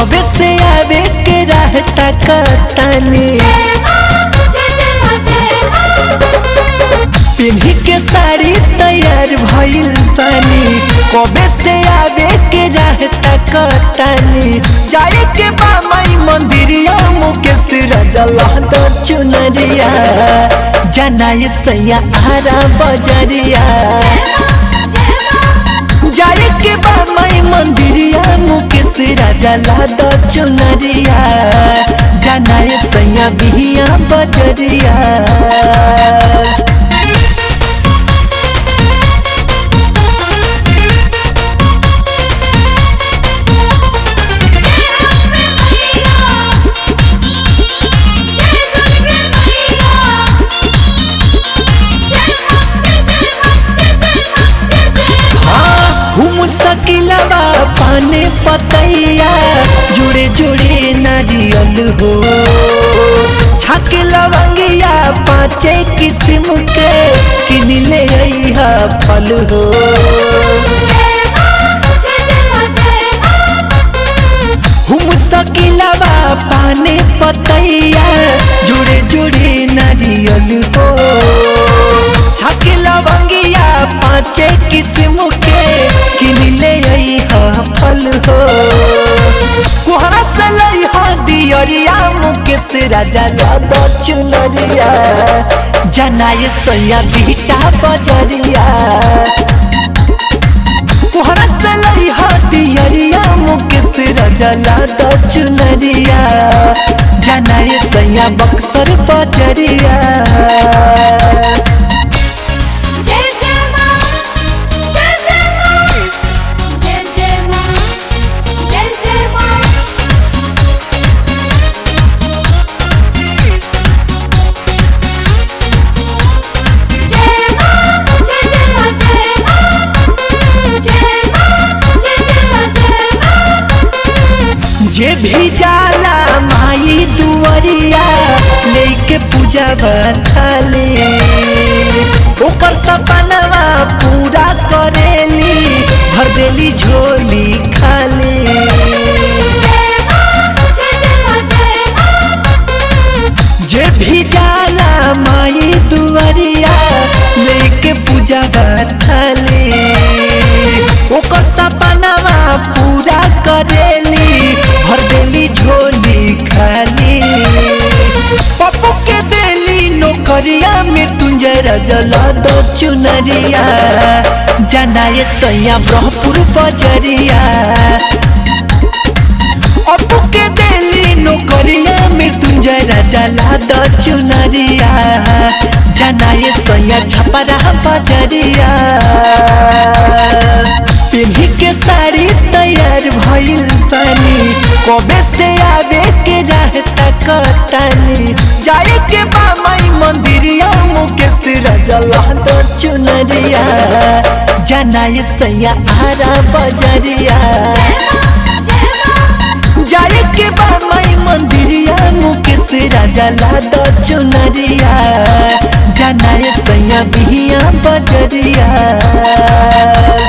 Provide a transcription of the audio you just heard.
कबे से आवे के रहता कतानी पिन्ही के साड़ी तैयार भइल बानी कबे से आवे के रहता कतानी जाए के बा माई मंदिरिया मुकेश रजला दो चुनरिया जनाए सैया आरा बजरिया जाए के बा माई मंदिरिया मुकेश रजला दो चुनरिया जनाए सैया बिहिया बजरिया घूम सकिलबा पाने पतैया जुड़े जुड़े नारियल हो छक लवंगिया पाँचे किस्म के किन ले अइहा फल हो घूम सकिलबा पाने पतैया जुड़े जुड़े नारियल हो छक लवंगिया पाँचे किस्म के किन ले अइहा फल हो कोहरा से लइहा दियरिया मुकेश राजा दादा चुनरिया जनाए सैया बीटा बजरिया कोहरा से लइहा दियरिया मुकेश राजा दादा चुनरिया जनाए सैया बक्सर बजरिया जय जय मां जय जय मां जय जय मां जय जय मां जय मां जय जय मां जय मां जय मां जय जय मां जय मां जे भी जाला माई दुवरिया लेके पूजा बताले ओकर सपनवा पूरा करेली भर देली झोली खाली जय मां जय जय मां जय मां जे भी जाला माई दुवरिया लेके पूजा बताले ओकर सपनवा पूरा करेली भर देली झोली खाली पप्पू के देली नौकरिया मृत्युंजय रजला दो चुनरिया जनाए सैया ब्रह्मपुर बजरिया अपू के देली नौकरिया मृत्युंजय राजा लाद चुनरिया जनाए सैया छपरा बजरिया पिन्ही के साड़ी तैयार भइल बानी कबे से आवे के रहता कतानी जाए के बा माई मंदिरिया मुकेश रजला दो चुनरिया जनाए सैया आरा बजरिया जाए के बा माई मंदिरिया मुकेश राजा लाद चुनरिया जनाए सैया बिहिया बजरिया